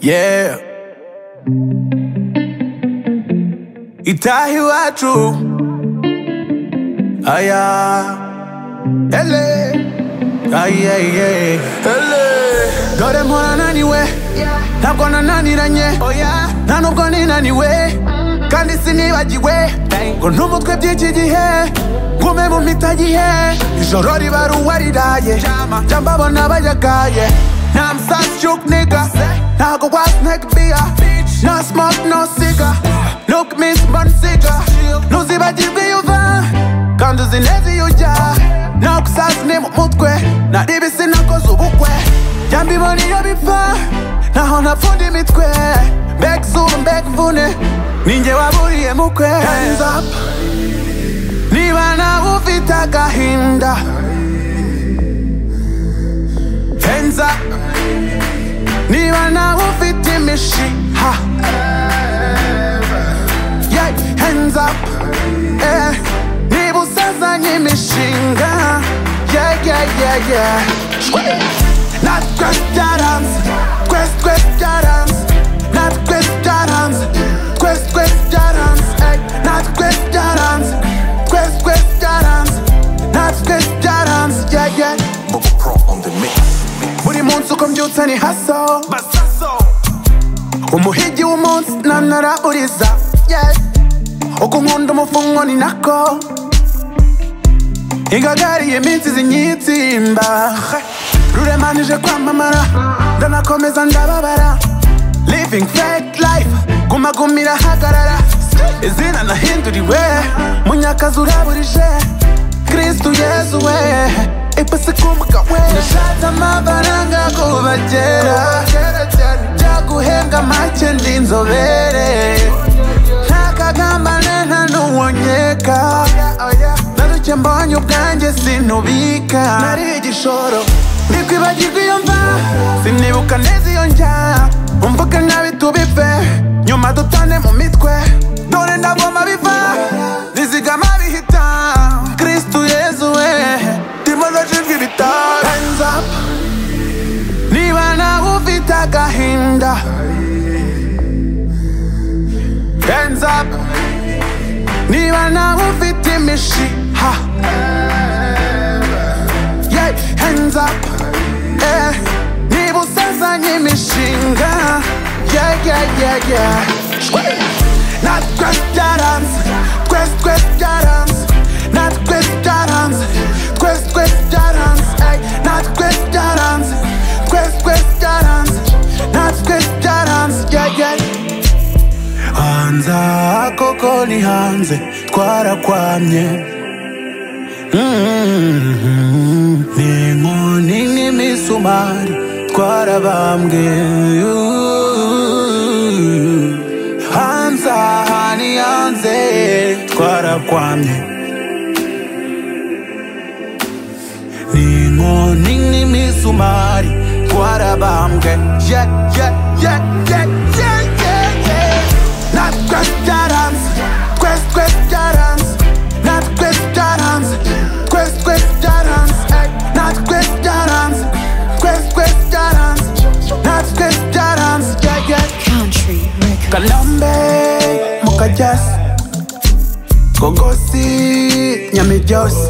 Yeah. Itaha iwacu aya ele aye ye ele dore mpora naniwe ntabwo nananiranye oya nta nubwo ninaniwe kandi sinibagiwe ngo ntumutwe by'iki gihe ngume mu mitagihe ijoro riba ari uwariraye jya mbabona bayagaye Now I'm such joke nigga. Now go watch neck beer. No smoke, no cigar. Look, Miss Monsiga. No ziba jibi uva. Kandu zinezi uja. Now kusas ni mutwe. Na dibi sina kozu bukwe. Jambi moni yo bifa. Na hona fundi mitwe. Back soon, back vune. Ninje waburiye mukwe. Hands up. Niba na ufita gahinda. Hands up. niba nawe ufite imishiha Yeah, hands up Eh, niba usazanye imishinga Yeah, yeah, yeah, yeah. natwe byaranze twese twese byaranze natwe byaranze twese twese byaranze Ey, natwe byaranze twese twese byaranze natwe byaranze yeah, yeah. Bubble Pro on the mix. buri munsi uko mbyutse ni haso umuhigi w'umunsi nanara uriza yeah. uko nkunda umufungo ni nako igagariye iminsi zinyitsimba ruremanije kwamamara ndanakomeza ndababara living fake life gumaguma irahagarara izina nahinduriwe munyakazi uraburije kristu yezu we ipasi kumuka we nashatse amafaranga kubagera byaguhembwa make ndi inzobere ntakagambane nta n'uwonyeka naruke mbonye ubwanjye sinubika nari igishoro ndikwibagirwa iyo mva sinibuka neza iyo njya umvuga nabi tubive nyuma dutane mu mitwe dore ndagoma biva rizigama bihita kristu yezu we ndimo ndajijwe ibitaro Hands up. niba nawe ufite agahinda Hands up Niba nawe ufite imishiha Yeah, hands up Eh, Niba usazanye imishinga Yeah, yeah, yeah, yeah Natwe byaranze Twese twese byaranze Natwe byaranze Twese twese byaranze Ey, Natwe byaranze Twese twese byaranze Natwe byaranze Yeah, yeah hanze aha koko ni hanze twarakwamye Mm, ni inkoni nk'imisumari twarabambwe hanze aha ni hanze twarakwamye ni inkoni nk'imisumari twarabambwe ye ye ye ye ye ye ye natwe byaranze twese twese byaranze natwe byaranze twese twese byaranze ey, natwe byaranze twese twese byaranze natwe byaranze yeah, yeah. Country Records. kalambe mukajasi gogosi nyamijosi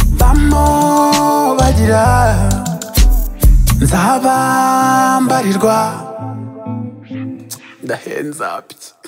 bamo bagira nzaba mbarirwa ndahenza bye